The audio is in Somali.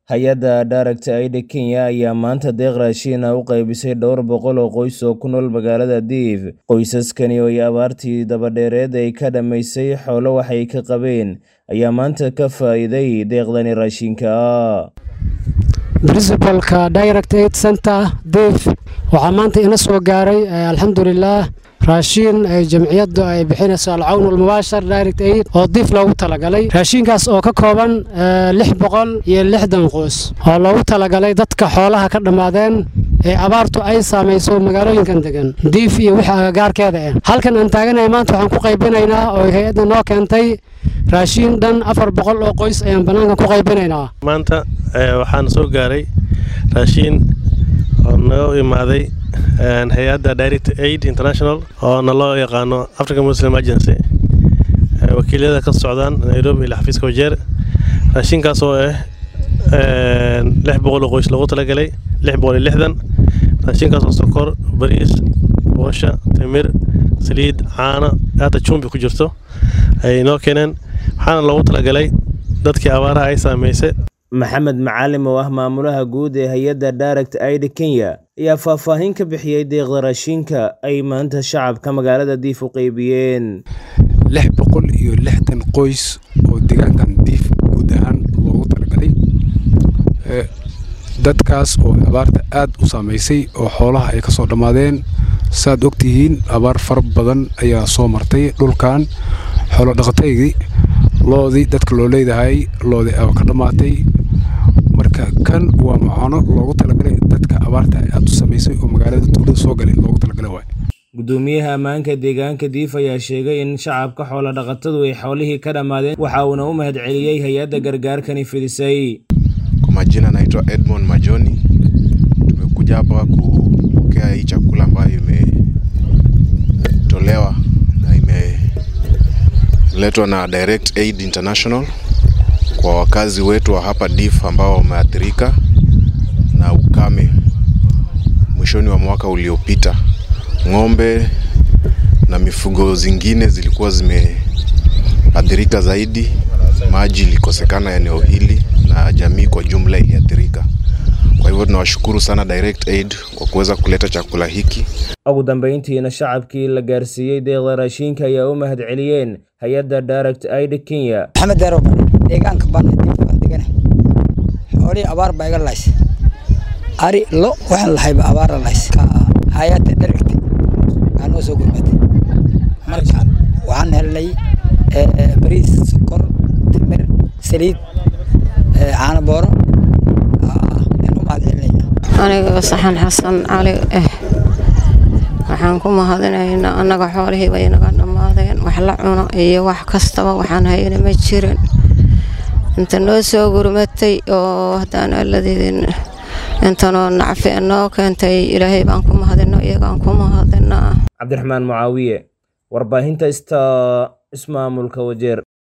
hay-adda Direct Aid Kenya ayaa maanta deeq raashin ah u qaybisay dhowr boqol oo qoys oo ku nool magaalada Diif. Qoysaskani oo ay abaartii dabadheereed ay ka dhammaysay xoolo waxay ka qabeen ayaa maanta ka faa'iiday deeqdani raashinka ah. principalka direct aid center diif waxaa maanta ina soo gaaray alxamdulilaah raashiin ay jamciyaddu ay bixinayso alcawn almubaashar direct aid oo diif loogu talagalay raashiinkaas oo ka kooban lix boqol iyo lixdan qoys oo loogu talagalay dadka xoolaha ka dhammaadeen ee abaartu ay saamayso magaalooyinkan degan diif iyo wixii agagaarkeeda ah halkan aan taaganahay maanta waxaan ku qaybinaynaa oo hay-adda noo keentay raashiin dhan afar boqol oo qoys ayaan bannaanka ku qaybinaynaa maanta waxaan soo gaaray raashiin oo naga imaaday hay-adda direct aid international oo na loo yaqaano african muslim agency wakiilyada ka socdaan nairobi ilaa xafiiska wajeer raashinkaas oo ah lix boqol oo qoys loogu talagalay lix boqol iyo lixdan raashinkaas oo sokor bariis boosha timir saliid caano hata jumbi ku jirto ay noo keeneen waxaana loogu talagalay dadkii abaaraha ay saameysay maxamed macalim oo ah maamulaha guud ee hay-adda direct aid kenya ayaa faahfaahin ka bixiyey deeqda raashinka ay maanta shacabka magaalada diif u qeybiyeen lix boqol iyo lixdan qoys oo deegaankan diif guud ahaan loogu talagalay dadkaas oo abaarta aad u saamaysay oo xoolaha ay ka soo dhammaadeen saaad ogtihiin abaar fara badan ayaa soo martay dhulkan xoolo dhaqataygii loodii dadka loo leedahay loodii aba ka dhammaatay marka kan waa macaano loogu talagalay dadka abaarta aad u samaysay oo magaalada tuulada soo galay loogu talagalay waay gudoomiyaha ammaanka deegaanka diif ayaa sheegay in shacabka xoolo dhaqatadu ay xoolihii ka dhammaadeen waxa uuna u mahadceliyey hay-adda gargaarkani fidisay Kwa majina naitwa Edmond Majoni. Tumekuja hapa kupokea hii chakula ambayo imetolewa na imeletwa na Direct Aid International kwa wakazi wetu wa hapa Diff ambao wameathirika na ukame mwishoni wa mwaka uliopita. Ng'ombe na mifugo zingine zilikuwa zimeathirika zaidi, maji ilikosekana eneo hili na jamii kwa jumla iliathirika. Kwa hivyo tunawashukuru sana Direct Aid kwa kuweza kuleta chakula hiki. ugu dambeyntiina shacabkii la gaarsiiyey deeqda raashinka ayaa u mahadceliyeen hay-adda direct aid kenya maxamed deerow deegaanka baan diifka degana xoolihii abaar baa iga lahays ari lo waxaan lahayba abaara lahays hay-adda dherigtay aa noo soo gurmatay marka waxaan helnay bariis sokor timir saliid caano booro aan u mahadcelinayna aniga saxan xasan cali ah waxaan ku mahadinaynaa annaga xoolihii bay naga dhammaadeen wax la cuno iyo wax kastaba waxaan hayna ma jirin inta noo soo gurmatay oo haddaan alladeedin intanoo nacfi noo keentay ilaahay baan ku mahadino iyagaan ku mahadinaa cabdiraxmaan mucaawiye warbaahinta ista ismaamulka wajeer